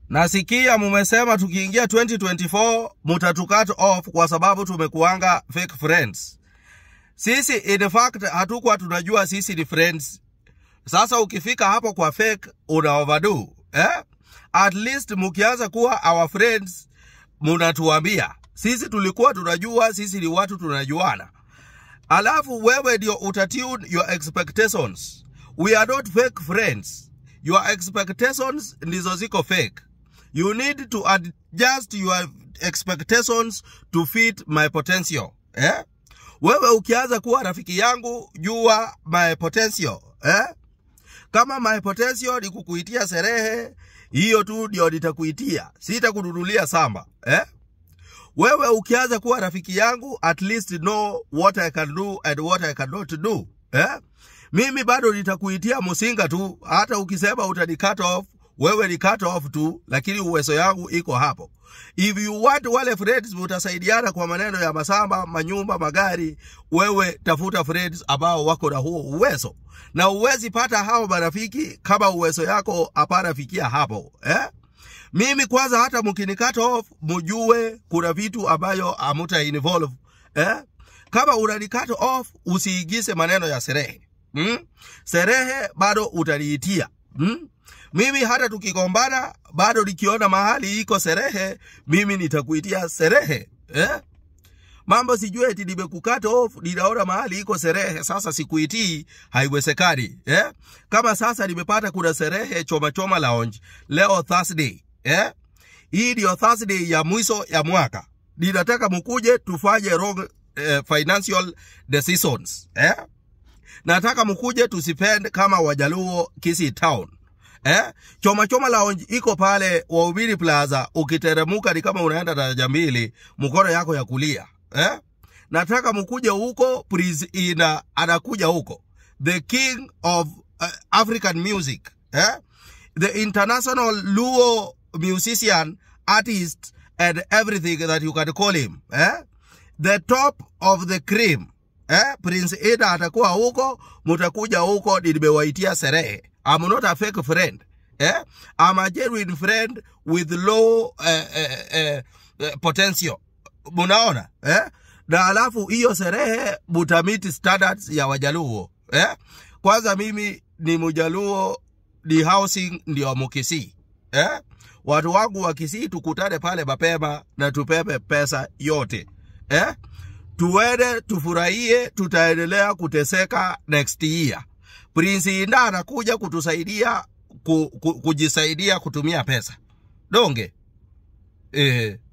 Nasikia mumesema tukiingia 2024 mutatukat off kwa sababu tumekuanga fake friends. Sisi in fact hatukuwa tunajua sisi ni friends. Sasa ukifika hapo kwa fake una overdo eh? At least mukianza kuwa our friends munatuambia. Sisi tulikuwa tunajua sisi ni watu tunajuana. Alafu wewe ndio utatune your expectations. We are not fake friends. Your expectations ndizo ziko fake. You need to adjust your expectations to fit my potential. Eh? Wewe ukianza kuwa rafiki yangu, jua my potential. Eh? Kama my potential ni kukuitia sherehe, hiyo tu ndio nitakuitia. Sitakununulia samba. Eh? Wewe ukianza kuwa rafiki yangu, at least know what I can do and what I cannot do. Eh? Mimi bado nitakuitia musinga tu, hata ukisema utani cut off, wewe ni cut off tu, lakini uwezo yangu iko hapo. If you want wale friends mutasaidiana kwa maneno ya masamba, manyumba, magari, wewe tafuta friends ambao wako na huo uwezo, na uwezi pata hao marafiki kama uwezo yako hapana fikia hapo eh? Mimi kwanza, hata mkini cut off, mujue kuna vitu ambayo amuta involve eh? Kama unani cut off, usiigize maneno ya sherehe mm? Sherehe bado utaliitia mm? Mimi hata tukigombana bado nikiona mahali iko sherehe, mimi nitakuitia sherehe eh? Mambo sijue eti nimekukata off, ninaona mahali iko sherehe, sasa sikuitii, haiwezekani eh? Kama sasa nimepata kuna sherehe choma choma lounge leo Thursday eh? Hii ndio Thursday ya mwisho ya mwaka, ninataka mkuje tufanye wrong eh, financial decisions eh? Nataka mkuje tusipend kama Wajaluo Kisii Town eh? Choma Choma Lounge iko pale Wahubiri Plaza, ukiteremuka ni kama unaenda daraja mbili, mkono yako ya kulia eh? Nataka mkuje huko, Prince Ina anakuja huko, the king of uh, African music eh? the international Luo musician, artist and everything that you can call him eh? the top of the cream eh? Prince Ida atakuwa huko, mutakuja huko, nimewaitia sherehe. I'm not a fake friend eh? I'm a genuine friend with low eh, eh, eh, eh, potential. Munaona eh? Na alafu hiyo sherehe mutamiti standards ya Wajaluo eh? Kwanza mimi ni Mujaluo, ni housing ndio Mukisii eh? Watu wangu wa Kisii tukutane pale mapema na tupepe pesa yote eh? Tuende tufurahie, tutaendelea kuteseka next year. Prince Inda anakuja kutusaidia ku, ku, kujisaidia kutumia pesa donge eh.